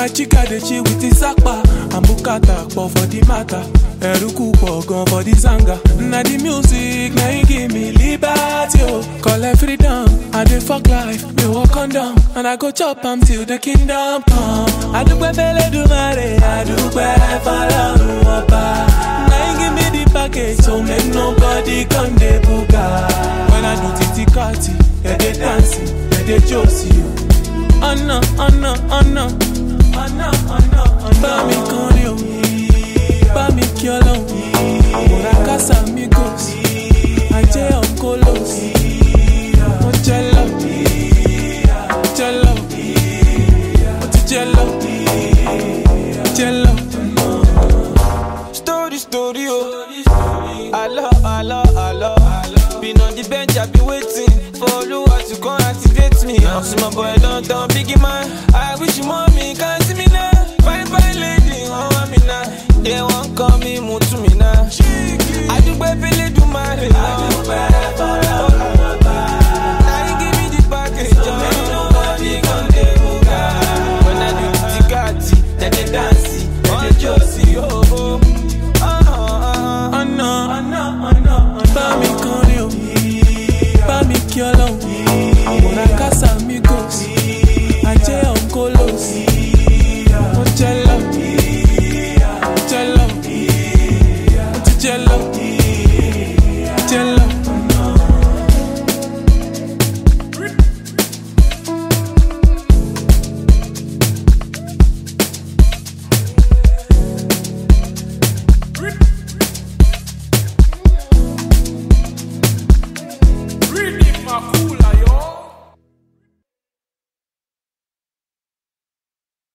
My chica dey chill with his akpa and bukata pọ̀ for the matter. Ẹ̀rúkú pọ̀ gan for the zanga. Na the music na him give me liberty o. Collect freedom, I dey fuck life, me walk condom. And I go chop am till the kingdom come. Adúpẹ́ fẹ́lẹ́dùmarè, adúpẹ́ fọlọ́run ọba. Na him give me the package so make nobody come dey buga. When I do titi kati, ẹ dey dancing, ẹ dey josi o. Ọ̀nà ọ̀nà ọ̀nà ọ̀nà ọ̀nà ọ̀nà. Bá mi kọrin o, bá mi kí ọlọ́run. Àmọ̀ra kásá mi gòs, ajé ọ̀kọ́lọ́s. Mo jẹ lọ, jẹ lọ, mo ti jẹ lọ, jẹ lọ. Story, story, oh. Hello, hello, hello. Been on the bench, I be waiting for Oluwa to come activate me. I'm see my boy London, biggie man. I wish you mommy can see me now. Fine, fine lady.